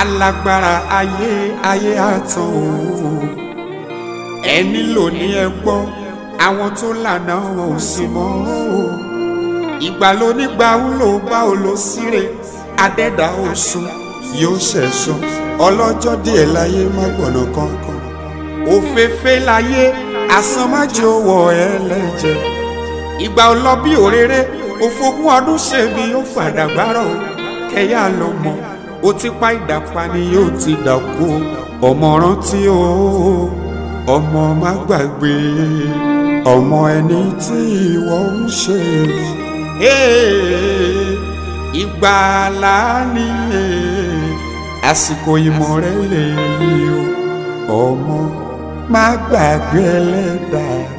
alágbára ayé ayé àtàn o ẹni lò ní ẹ gbọ́ àwọn tó lànà wọn ò sí mọ́ o ìgbà ló nígbà ń lò bá ò lọ síre adẹ́dà oṣùn yóò ṣẹ̀sùn ọlọ́jọ́ díẹ̀ láyé má gbọ̀nà kankan òféfé láyé asán má jẹ́ owó ẹlẹ́jẹ̀ ìgbà ò lọ bí òréré òfogún ọdún ṣe bí ó fàdàgbárọ̀ kẹyà ló mọ ó ti pa ìdàpá ni yóò ti dàkú ọmọ rántí o ọmọ má gbàgbé ọmọ ẹni tí ìwọ ń ṣe ìgbàlá ni àsìkò ìmọ̀ rẹ lè yí o ọmọ má gbàgbé ẹlẹ́dàá.